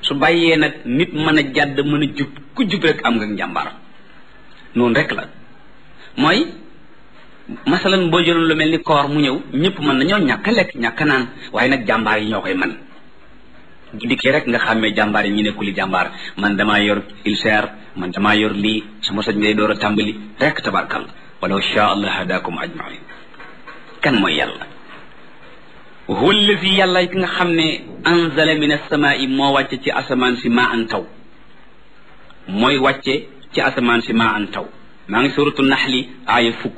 su bàyyee nag nit mën a jàdd mën a jub ku jub rek am nga njàmbaar noonu rek la mooy masalan boo jëloon lu mel ni koor mu ñëw ñëpp mën nañoo ñàkk a lekk ñàkk a naan waaye nag jàmbaar yi ñoo koy man bu dikkee rek nga xàmmee jàmbaar yi ñu nekkuli jàmbaar man damaa yor ulcère man damaa yor lii sama soj ngay door a tàmbali rek tabarkal walaw shaa allah hadakum ajmain kan mooy yàlla huwa allazi yàlla ki nga xam ne anzala min asamaai moo wàcce ci asamaan si maa an taw mooy wàcce ci asamaan si maa an taw maa ngi suratu naxli aaya fukk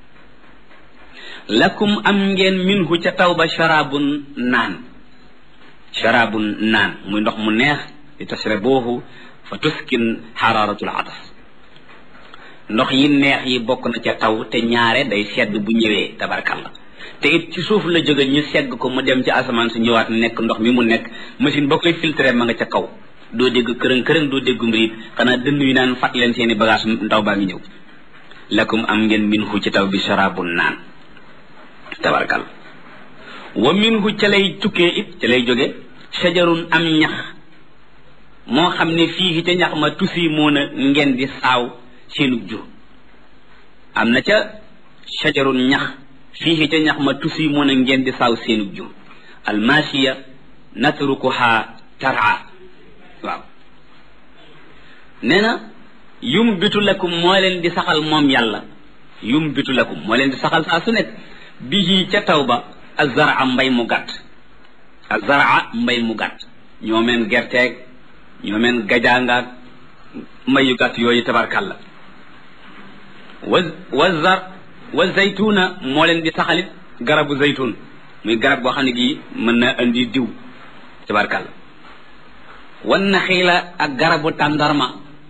lakum am ngeen minhu ca taw ba sharabun naan sharabun naan muy ndox mu neex li tasrabuhu fa tuskin xararatul atas ndox yi neex yi bokk na ca taw te ñaare day sedd bu ñëwee tabarkalla te it ci suuf la jóge ñu segg ko mu dem ci asamaan su ñëwaat nekk ndox mi mu nekk machine boo koy filtré ma nga ca kaw doo dégg kërëng kërëng doo dégg mbirit xanaa dënd yu naan fat leen seeni bagage ndaw baa ngi ñëw lakum am ngeen minhu ci taw bi sharabun naan tabarkalla wa minhu ca lay tukkee it ca lay jóge shajarun am ñax moo xam ne fii ca ñax ma tusi moon a ngeen di saaw seenu jur am na ca shajarun ñax fii ca ñax ma tusi moon a ngeen di saaw seenu jur almasiya natrukuha tara waaw nee na yum bitu lakum moo leen di saxal moom yàlla yum bitu lakum moo leen di saxal saa su nekk bihi ca taw ba azara mbay mu gàtt azara mbay mu gàtt ñoo meen gerteeg ñoo meen gajaangaag mbay yu gàtt yooyu tabarkàlla wa wa zar wa zaytuna moo leen di saxalit garabu zaytun muy garab boo xam ne gii mën na indi diw tabarkàlla wan naxiila ak garabu tàndarma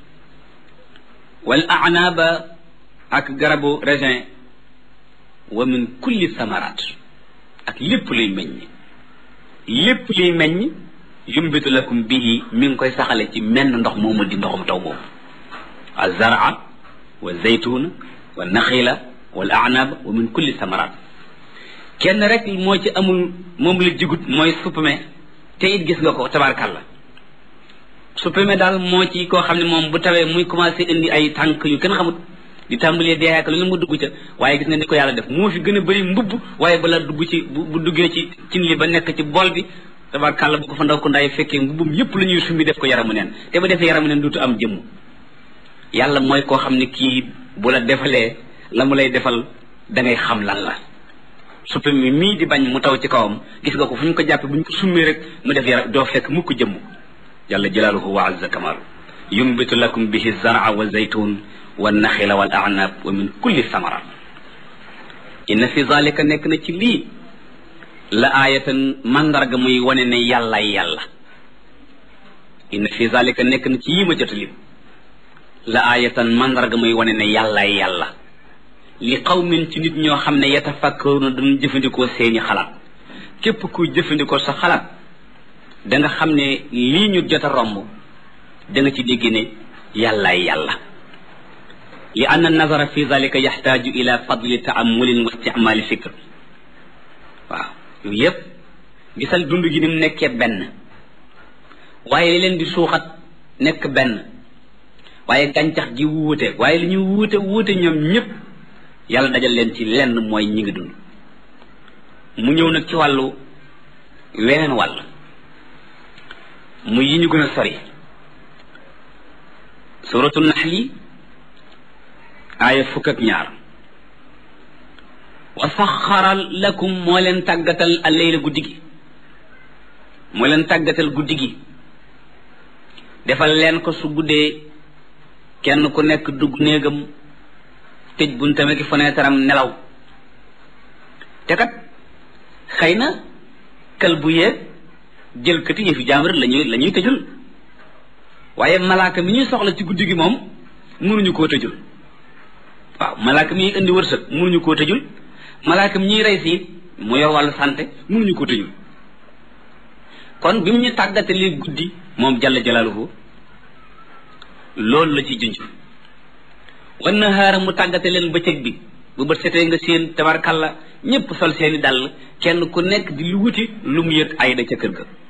wal anaaba ak garabu raisin wa min kulli samarat ak lépp luy meññ lépp luy meññ yumbitu lakum bihi mi ngi koy saxale ci menn ndox moomu di ndoxum taw moomu alzara wa zaytuna wa naxila wal anab wa min kulli samarat kenn rek moo ci amul moom la jigut mooy suppame te it gis nga ko tabarkalla suppame daal moo ci koo xam ne moom bu tawee muy commencé indi ay tànk yu kenn xamut di tàmbalee dee ak lu ne mu dugg ca waaye gis nga ni ko yàlla def moo fi gën a bëri mbubb waaye bala dugg ci bu duggee ci cin li ba nekk ci bool bi tabarkàlla bu ko fa ndaw ko ndaay fekkee mbubbum yépp la ñuy sumbi def ko yaramu neen te bu defee yaramu neen duutu am jëmm yàlla mooy koo xam ne kii bu la defalee la mu lay defal da ngay xam lan la suppi mi mii di bañ mu taw ci kawam gis nga ko fu ñu ko jàppee bu ñu ko summee rek mu def yaram doo fekk mukk jëmm jalla jalaaluhu wa azza kamaalu yumbitu lakum bihi zara wa zaytun wa naxila wal anab wa min kulli samarat inna fi zalika nekk na ci lii la aayatan mandarga muy wane ne yàllaay yàlla inna fi zalika nekk na ci yii ma jot lim la aayatan mandarga muy wane ne yàllaay yàlla li qawmin ci nit ñoo xam ne yatafakkaruna dañu jëfandikoo seeni xalaat képp kuy jëfandikoo sa xalaat da nga xam ne lii ñu jot a romb da nga ci dégg ne yàllaay yàlla li anna nazara fi zalika yaxtaaju ila fadli taamulin wa isticmaali fikr waaw yooyu yépp gisal dund gi ni mu nekkee benn waaye li leen di suuxat nekk benn waaye gàncax gi wuute waaye li ñu wuute wuute ñoom ñëpp yàlla dajal leen ci lenn mooy ñi ngi dund mu ñëw nag ci wàllu weneen wàll mu yi ñu gën a sori suratu naxli aaya fukk ak ñaar wa saxara lakum moo leen tàggatal alleyla guddi gi moo leen tàggatal guddi gi defal leen ko su guddee kenn ku nekk dugg néegam tëj buntam ak fenêtre am nelaw te kat xëy na kal bu yeeg jël kati yëfi jaamur la ñuy la ñuy tëjul waaye malaaka mi ñuy soxla ci guddi gi moom mënuñu koo tëjul waaw malaaka mi indi wërsëg mënuñu koo tëjul malaaka mi ñuy rey si mu yor wàllu santé mënuñu koo tëjul kon bi mu ñu tàggatalee guddi moom jalla jalaaluhu loolu la ci junj wan na xaara mu tàggate leen bëccëg bi bu bët setee nga seen tabarkalla ñëpp sol seeni dàll kenn ku nekk di lu wuti lu mu yëg ayda ca kër ga